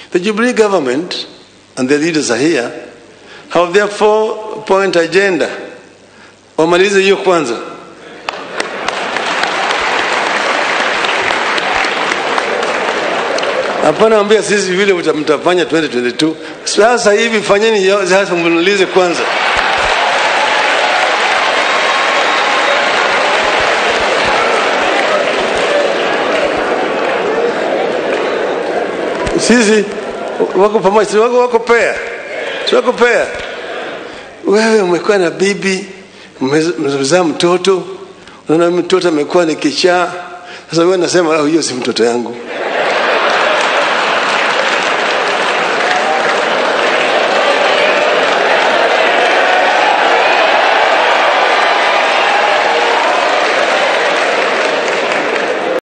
The Jubilee government and the leaders are here have their four point agenda. Wamalize hiyo kwanza. Hapana ambia sisi vile mta- mtafanya 2022. Sasa hivi fanyeni yo- sasa mnalize kwanza. Sisi wako pamoja, si wako wako pea, si wako pea. Wewe umekuwa na bibi, mmez- mmezaa mtoto, unaona mtoto amekuwa ni kichaa. Sasa wewe unasema "Ah, hiyo si mtoto yangu.